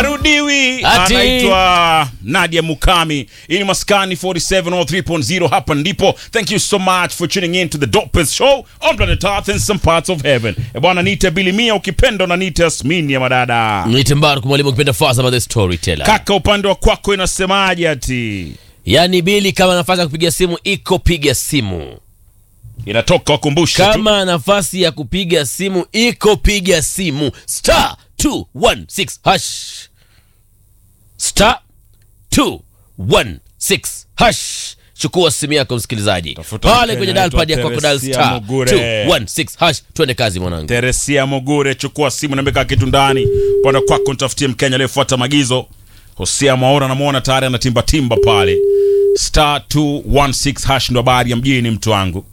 harudiwi Ati. anaitwa nadia mukami hii ni maskani 4703.0 hapa ndipo thank you so much for tuning in to the dopest show on planet earth and some parts of heaven e bwana nite bilimia ukipenda na nite asmini ya madada Niite Mbaruku mwalimu ukipenda Faza the storyteller. kaka upande wa kwako inasemaje ati Yaani Bili kama nafasi ya kupiga simu iko piga simu. inatoka wakumbushe tu Kama nafasi ya kupiga simu iko piga simu. Star 216 hash. Star 216 hash. Chukua simu yako msikilizaji. Tafuta Pale Mkenya kwenye dial pad anaitwa yako kwa dial Teresia star Mugure. 216 hash. Twende kazi mwanangu. teresia mogure chukua simu nambeka kitu ndani upande wa kwako nitafutie mkenya aliyefuata maagizo hosea mwaora namwona tayari anatimbatimba pale star 216 hash ndo habari ya mjini mtu wangu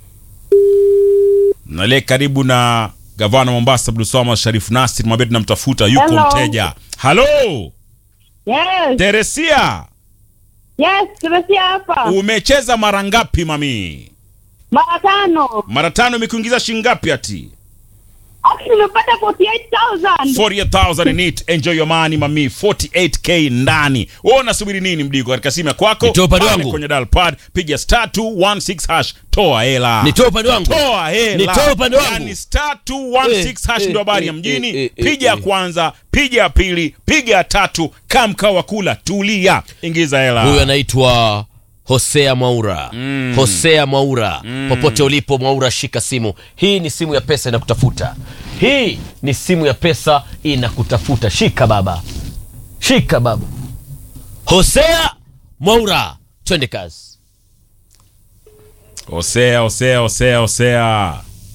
nalie karibu na gavana mombasa abdulswamad sharif nasir mwambie tunamtafuta yuko Hello. mteja halo Yes, teresia yes, tumesia hapa umecheza mara ngapi mami mara tano. mara tano imekuingiza shingapi ati Actually, nimepata 48,000. 40000 in it enjoy your money mami 48k ndani wewe unasubiri nini mdigo katika simu ya kwako Nitoe upande Pale wangu. kwenye dial pad piga star 216 hash toa hela Nitoe upande wangu. toa hela Nitoe upande wangu. yani star 216 hash Eh, ndio habari ya eh, mjini eh, eh, piga ya eh. kwanza piga ya pili piga ya tatu kaa mkao wa kula tulia ingiza hela Huyu anaitwa Hosea Mwaura. Hosea Mwaura. Popote ulipo Mwaura, shika simu. Hii ni simu ya pesa inakutafuta. Hii ni simu ya pesa inakutafuta. Shika baba, shika baba. Hosea Mwaura, twende kazi. osea osea osea osea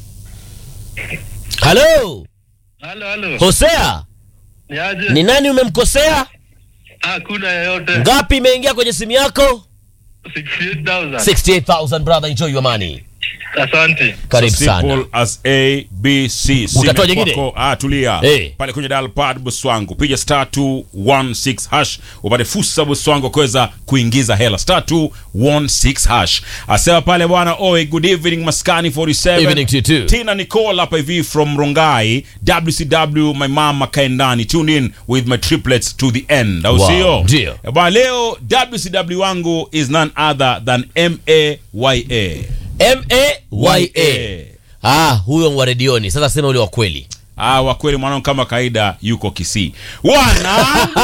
Halo Halo, halo. Hosea, Niaje? ni nani umemkosea? Hakuna yeyote. Ngapi imeingia kwenye simu yako? 68,000. 68000 brother, enjoy your money. Asante. Karibu So sana. simple as A, B, C. Simu Utatoa ya jingine? kwako, Ah, tulia. Eh. Pale kwenye dial pad bosi wangu. Piga star 216 hash upate fursa bosi wangu kuweza kuingiza hela. Star 216 hash. Asema pale bwana, oi good evening Maskani 47. Evening to you too. Tina Nicole hapa hivi from Rongai. WCW my mama kaendani. Tune in with my triplets to the end. Au Wow, sio? ndio. Eh, Bwana leo WCW wangu is none other than MAYA. M-A-Y-A. Ah, huyo wa redioni. Sasa sema ule wa kweli. Ah, wa kweli mwanangu kama kaida yuko Kisii. Wanangu!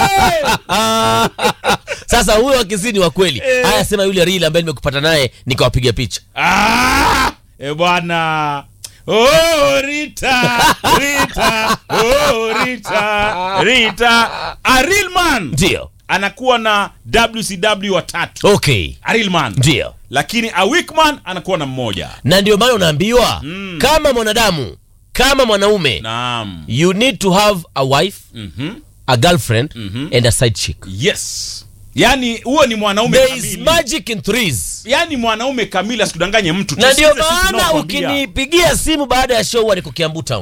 Sasa huyo wa Kisii ni wa kweli. Haya, sema yule real ambaye nimekupata naye nikawapiga picha. ah! E bwana. Oh, Rita, Rita, oh, Rita, Rita. A real man Ndio. anakuwa na WCW watatu. Okay. A real man. Ndio. Lakini a weak man anakuwa na mmoja. Na ndio maana unaambiwa kama mwanadamu, kama mwanaume, Naam. you need to have a wife, Mhm. a girlfriend and a side chick. Yes. Yaani huo ni mwanaume There is kamili. magic in threes. Yaani mwanaume kamili asikudanganye mtu. Na ndio Tusikize sisi maana tunaokwambia. ukinipigia simu baada ya show niko Kiambu Town.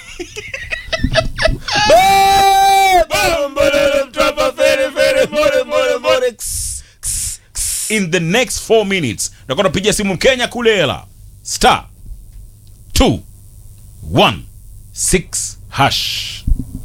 in the next 4 minutes nakuwa napigia simu mkenya kule hela star 2 1 6 hash